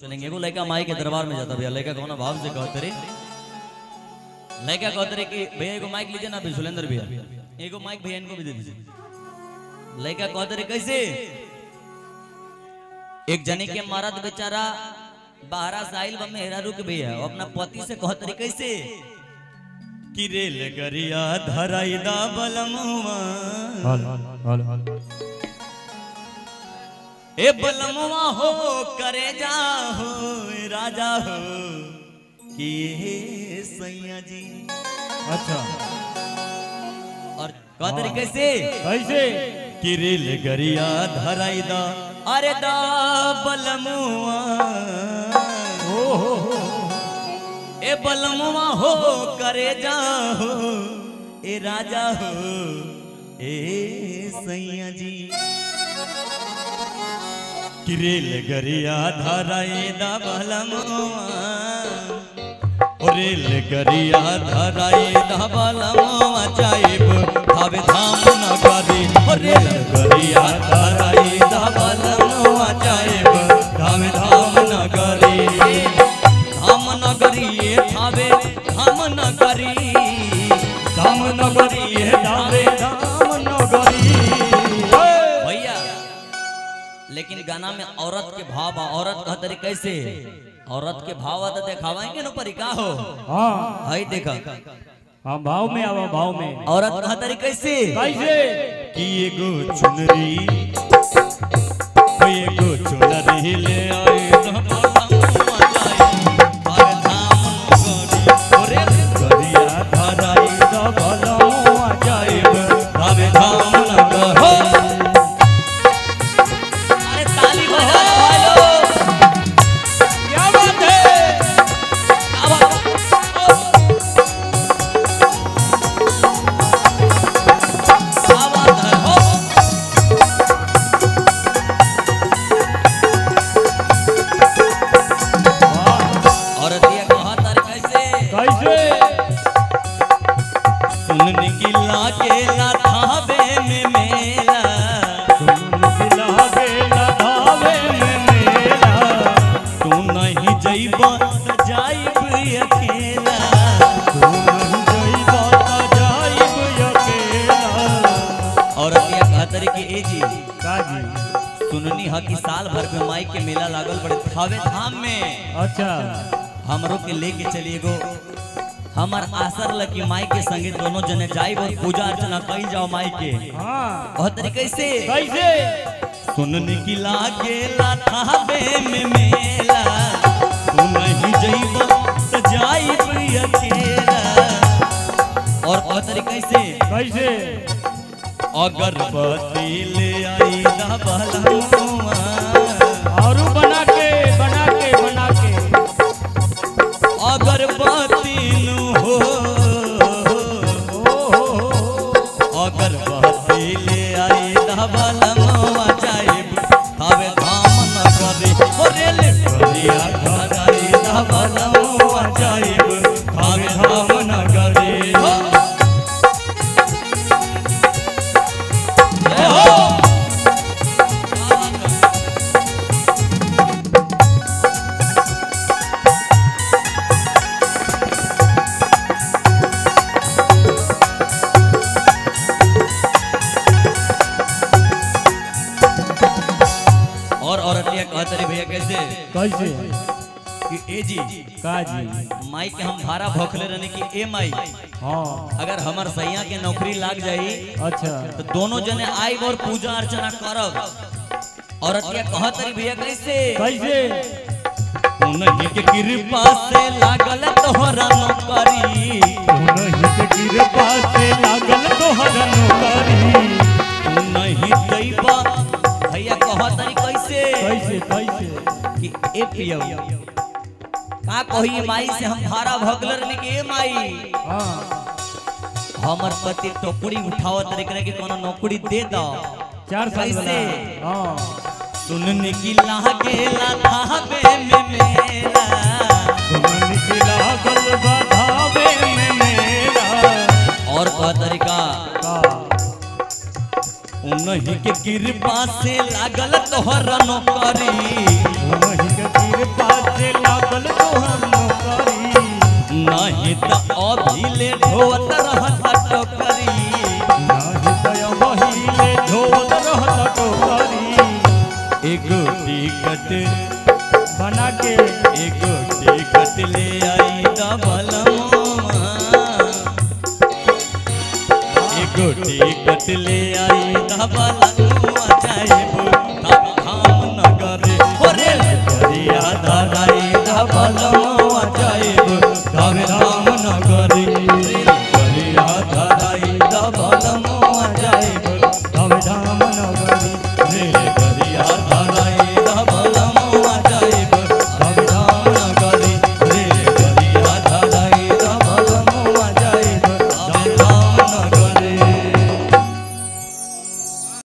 चलेंगे एगो लड़का माई के दरबार में जाता भैया लड़का कौन भाव से कहते रे लड़का कहते रे कि भैया एगो माइक लीजिए ना अभी सुलेंद्र भैया एगो माइक भैया इनको भी दे दीजिए लड़का कहते रे कैसे एक जने के मरद बेचारा बाहरा साहिल बा मेहरा रुक भैया वो अपना पति से कहते रे कैसे कि रेल गरिया धराई दा बलमुआ ए बलमुआ हो करे जा हो राजा हो कि हे सैया जी अच्छा और कह तरीके से कैसे कि रेल गरिया धराई दा अरे दा बलमुआ ओ हो हो ए बलमुआ हो करे जा हो ए राजा हो ए सैया जी कि रेल गरिया धराई दा बलमुआ ओ रेल गरिया धराई दा बलमुआ जाइब धावे धाम नगरी ओ रेल गरिया धराई दा बलमुआ जाइब धावे धाम नगरी धाम नगरी ये धावे धाम नगरी धाम नगरी ये धावे धाम नगरी भैया लेकिन गाना में औरत के भाव बा औरत कह तरी कैसे औरत के भाव तो देखावाएंगे ना परी का हो हाँ हई देखा हाँ भाव में आवा भाव में औरत कह तरी कैसे कैसे कि एगो चुनरी ओ एगो चुनरी ले आए धमालम मचाई हर धाम नगरी ओरे गरिया धराई दबलम जाइब हर धाम नगरी अरे ताली बजा भाई लोग क्या बात है क्या बात क्या बात है हो औरतिया कहा तार कैसे कैसे सुन निकला के ना थावे में मेला दिला बेला धावे में मेला तू नहीं जइबा त जाइब अकेला तू नहीं जइबा त जाइब अकेला औरतिया कहा तार के ए जी का जी सुननी ह कि साल भर में माई के मेला लागल बड़े थावे धाम में अच्छा हमरो के लेके चलिए गो हमार आसर लकी माई के संगे दोनों जने जाइब और पूजा अर्चना कई जाओ माई के हाँ बहुत तरीके से कैसे सुन निकला गेला थावे में मेला तू नहीं जइबा त जाइब अकेला और बहुत तरीके से कैसे अगरबत्ती ले आई दा बलमुआ और बना के बना के बना के अगरबत्ती नु हो ओ हो हो अगरबत्ती ले आई धवल मवा जाइब हवे धाम न करे ओरे ले करिया धराई धवल मवा जाइब हवे धाम न करे हो ए हो और औरतिया कहत रही भैया कैसे कैसे कि ए जी का जी माई के हम भाड़ा भोखले रहने की ए माई हाँ अगर हमर सैया के नौकरी लाग जाई अच्छा तो दोनों जने आई और पूजा अर्चना करब औरतिया कहत रही भैया कैसे कैसे उन्हीं के कृपा से लागल तोहरा नौकरी उन्हीं के कृपा से लागल तोहर नौकरी तू नहीं दैबा भैया कहत रही कैसे कैसे कैसे कि ए पियो का कही माई से हम भाड़ा भोगले रहने की ए माई हाँ हमर पति टोकरी उठावत रे करे कि कोनो नौकरी दे दो चार साल कैसे? वाला हाँ सुन निकला गेला थावे में मेला उन्हीं के लागल बधावे में मेला और का तरीका का उन्हीं के कृपा से लागल तोहर नौकरी उन्हीं के कृपा ढोवत रहता टोकरी नाही तय बहिले धोवत रहत टोकरी एगो टिकट बना के एगो टिकट ले आई दबलमोआ एगो टिकट ले आई दबलमोआ जाइब तब धाम नगर ओरे गरिया धराई दबलमोआ जाइब तब धाम नगर गरिया धराई दबलमोआ जाइब तब धाम नगरी रे